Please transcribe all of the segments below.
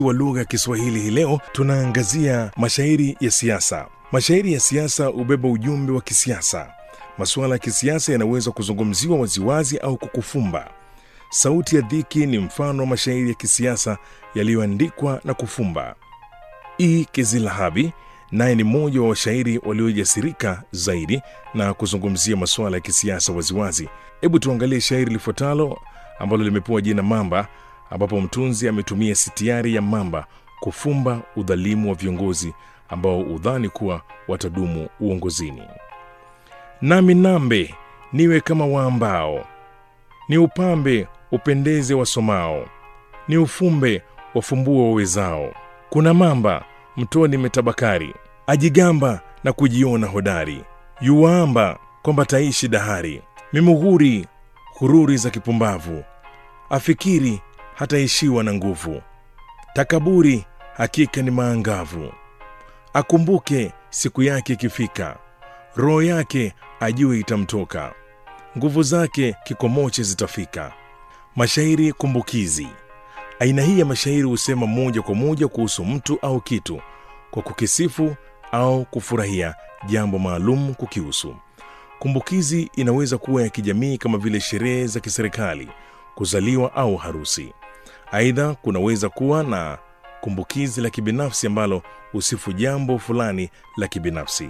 wa lugha ya Kiswahili hii leo tunaangazia mashairi ya siasa. Mashairi ya siasa hubeba ujumbe wa kisiasa. Masuala ya kisiasa yanaweza kuzungumziwa waziwazi au kukufumba. Sauti ya Dhiki ni mfano wa mashairi ya kisiasa yaliyoandikwa na kufumba. E. Kizilahabi naye ni mmoja wa washairi waliojasirika zaidi na kuzungumzia masuala ya kisiasa waziwazi. Hebu tuangalie shairi lifuatalo ambalo limepewa jina Mamba, ambapo mtunzi ametumia sitiari ya mamba kufumba udhalimu wa viongozi ambao udhani kuwa watadumu uongozini. Nami nambe niwe kama waambao, ni upambe upendeze wasomao, ni ufumbe wafumbua wawezao. Kuna mamba mtoni metabakari, ajigamba na kujiona hodari, yuwaamba kwamba taishi dahari, mimughuri hururi za kipumbavu, afikiri hataishiwa na nguvu, takaburi hakika ni maangavu, akumbuke siku yake ikifika, roho yake ajue itamtoka, nguvu zake kikomoche zitafika. Mashairi kumbukizi. Aina hii ya mashairi husema moja kwa moja kuhusu mtu au kitu kwa kukisifu au kufurahia jambo maalum kukihusu. Kumbukizi inaweza kuwa ya kijamii kama vile sherehe za kiserikali, kuzaliwa au harusi. Aidha, kunaweza kuwa na kumbukizi la kibinafsi ambalo husifu jambo fulani la kibinafsi.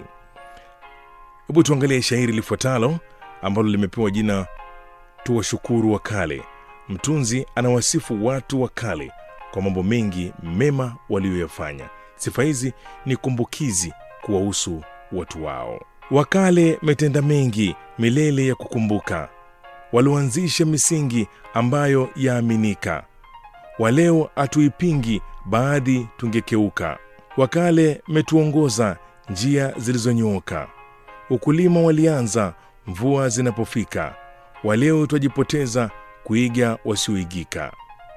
Hebu tuangalie shairi lifuatalo ambalo limepewa jina Tuwashukuru wa Kale. Mtunzi anawasifu watu wa kale kwa mambo mengi mema walioyafanya. Sifa hizi ni kumbukizi kuwahusu watu wao. Wakale metenda mengi milele ya kukumbuka, walioanzisha misingi ambayo yaaminika. Waleo hatuipingi, baadhi tungekeuka. Wakale metuongoza njia zilizonyooka, ukulima walianza mvua zinapofika. Waleo twajipoteza kuiga wasioigika.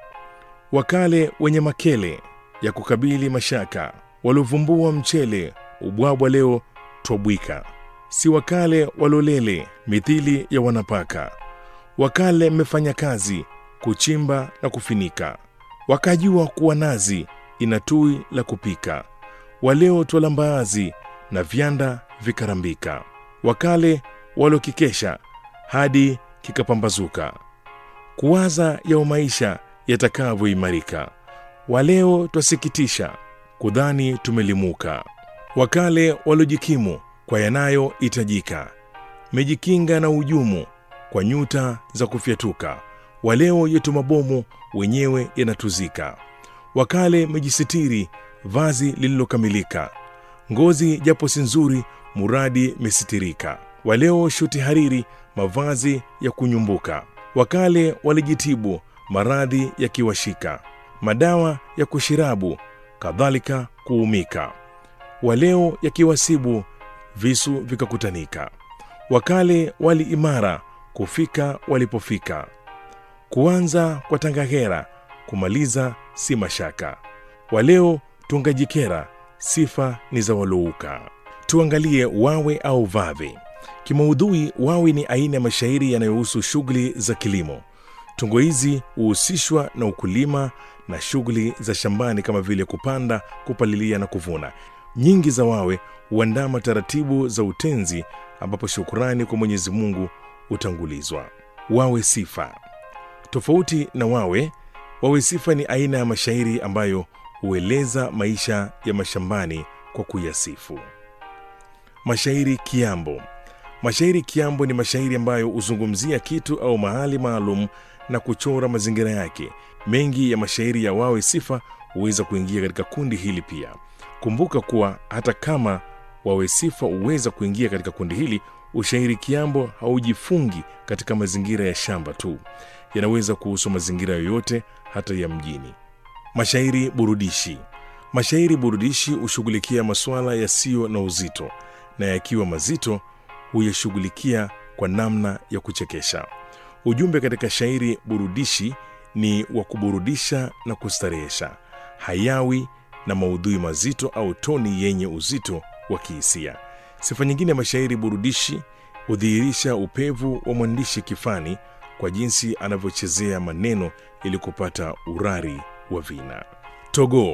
Wakale wenye makele ya kukabili mashaka, waliovumbua mchele ubwabwa, leo twabwika. Si wakale walolele mithili ya wanapaka, wakale mmefanya kazi kuchimba na kufinika, wakajua kuwa nazi ina tui la kupika. Waleo twala mbaazi na vyanda vikarambika, wakale walokikesha hadi kikapambazuka kuwaza yao maisha yatakavyoimarika. Waleo twasikitisha kudhani tumelimuka. Wakale waliojikimu kwa yanayohitajika, mejikinga na ujumu kwa nyuta za kufyatuka. Waleo yetu mabomu wenyewe yanatuzika. Wakale mejisitiri vazi lililokamilika, ngozi japo si nzuri, muradi mesitirika. Waleo shuti hariri, mavazi ya kunyumbuka wakale walijitibu maradhi yakiwashika, madawa ya kushirabu kadhalika kuumika. Waleo yakiwasibu visu vikakutanika. Wakale wali imara kufika walipofika, kuanza kwa tangahera kumaliza si mashaka. Waleo tungajikera sifa ni za walouka. Tuangalie wawe au vave. Kimaudhui, wawi ni aina ya mashairi yanayohusu shughuli za kilimo. Tungo hizi huhusishwa na ukulima na shughuli za shambani kama vile kupanda, kupalilia na kuvuna. Nyingi za wawe huandama taratibu za utenzi, ambapo shukurani kwa Mwenyezi Mungu hutangulizwa. Wawe sifa. Tofauti na wawe, wawe sifa ni aina ya mashairi ambayo hueleza maisha ya mashambani kwa kuyasifu. Mashairi kiambo. Mashairi kiambo ni mashairi ambayo huzungumzia kitu au mahali maalum na kuchora mazingira yake. Mengi ya mashairi ya wawe sifa huweza kuingia katika kundi hili pia. Kumbuka kuwa hata kama wawe sifa huweza kuingia katika kundi hili, ushairi kiambo haujifungi katika mazingira ya shamba tu, yanaweza kuhusu mazingira yoyote, hata ya mjini. Mashairi burudishi. Mashairi burudishi hushughulikia masuala yasiyo na uzito, na yakiwa mazito huyashughulikia kwa namna ya kuchekesha. Ujumbe katika shairi burudishi ni wa kuburudisha na kustarehesha, hayawi na maudhui mazito au toni yenye uzito wa kihisia. Sifa nyingine ya mashairi burudishi hudhihirisha upevu wa mwandishi kifani kwa jinsi anavyochezea maneno ili kupata urari wa vina. Togo